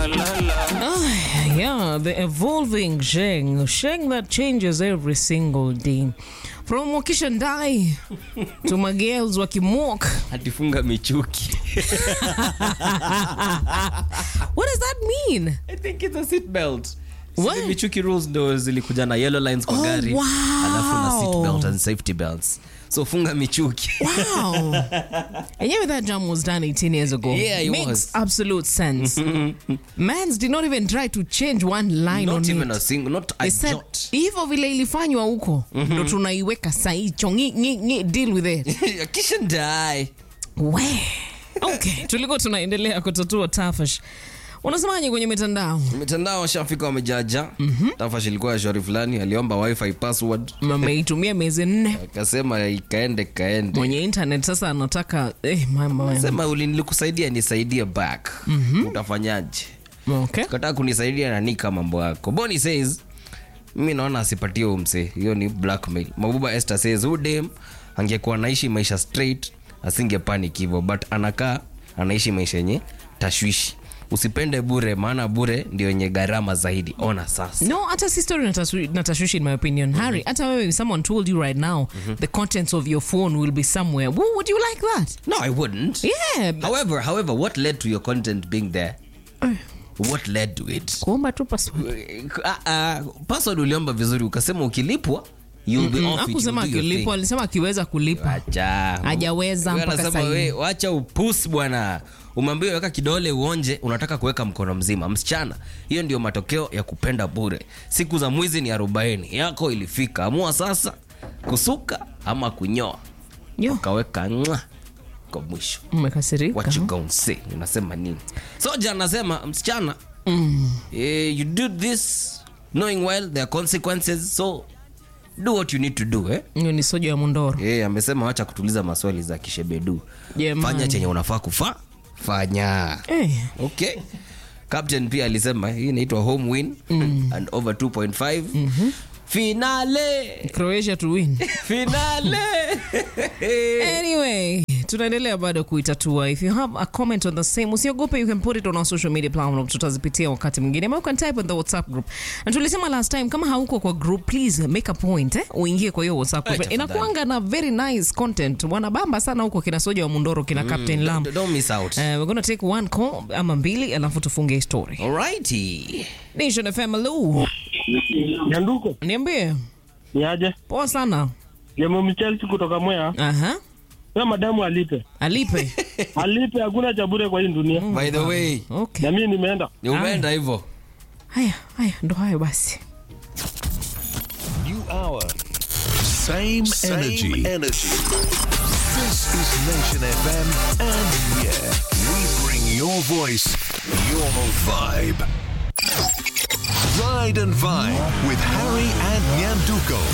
la la la. Ah, yeah, the evolving Sheng. Sheng that changes every single day. From Wakishandai to my girls wakimok. Atifunga michuki. What does that mean? I think it's a seat belt. What? Zile michuki rules ndo zilikuja na yellow lines kwa Oh, gari wow. alafu na seat belt and safety belts so funga michuki Wow. and yeah, that jam was done 18 years ago. Yeah, it Makes was. absolute sense. Mans did not even try to change one line not on even it. a single not a They said, jot hivyo vile ilifanywa huko ndo tunaiweka saicho ngi, ngi, ngi, deal with it Kishandai. we okay tulikuwa tunaendelea kutatua tafash unasemaje kwenye mitandao mitandao washafika wamejaja tafash ilikuwa ya shauri fulani aliomba wifi password ameitumia miezi nne akasema ikaende kaende mwenye internet sasa anataka eh, mama sema uli nilikusaidia nisaidie back utafanyaje okay. kataa kunisaidia nanika mambo yako boni says mimi naona asipatie huyu msee hiyo ni blackmail mabuba esther says huyu dem angekuwa anaishi maisha straight asinge panic hivyo but anakaa anaishi maisha yenye tashwishi usipende bure maana bure ndio yenye gharama zaidi ona sasa no hata si story natashu- natashwishi in my opinion harry hata wewe if someone told you right now the contents of your phone will be somewhere Woo, would you like that no i wouldn't yeah but- however however what led to your content being there Eh, what led to it kuomba tu password Ah, ah, password uliomba vizuri ukasema ukilipwa you'll be off it, akusema you'll do your akilipo thing. alisema akiweza kulipa Acha. Hajaweza Wewe mpaka anasema, sahi. we, wacha upus bwana umeambiwa weka kidole uonje unataka kuweka mkono mzima msichana hiyo ndio matokeo ya kupenda bure siku za mwizi ni arobaini yako ilifika amua sasa kusuka ama kunyoa Yo, ukaweka ngwa kwa mwisho umekasirika what you gonna say unasema nini soja anasema msichana mm. eh, you do this knowing well there are consequences so do what you need to do eh? hiyo ni soja ya mundoro Eh, amesema wacha kutuliza maswali za kishebedu Jamani. fanya chenye unafaa kufa fanya Eh, okay captain pia alisema hii inaitwa home win and over 2.5 finale croatia to win finale anyway tunaendelea bado kuitatua if you have a comment on the same usiogope you can put it on our social media platform tutazipitia wakati mwingine ama you can type on the whatsapp group na tulisema last time kama hauko kwa group please make a point eh? uingie kwa hiyo whatsapp group Right, inakuanga na very nice content wanabamba sana huko kina soja wa mundoro kina captain lam don't, don't miss out Uh, we're gonna take one call ama mbili alafu tufunge story alrighty nation fm lu Nyanduko, niambie ni aje? poa sana Jemo Michelsi kutoka Mwea. aha Wewe madamu alipe. alipe Alipe hakuna cha bure kwa hii dunia. by the way okay Na mimi nimeenda. ni umeenda hivyo haya haya ndo hayo basi New hour. Same, energy. energy. This is Nation FM, and yeah, we bring your voice, your vibe. Ride and Vibe with Harry and Nyanduko.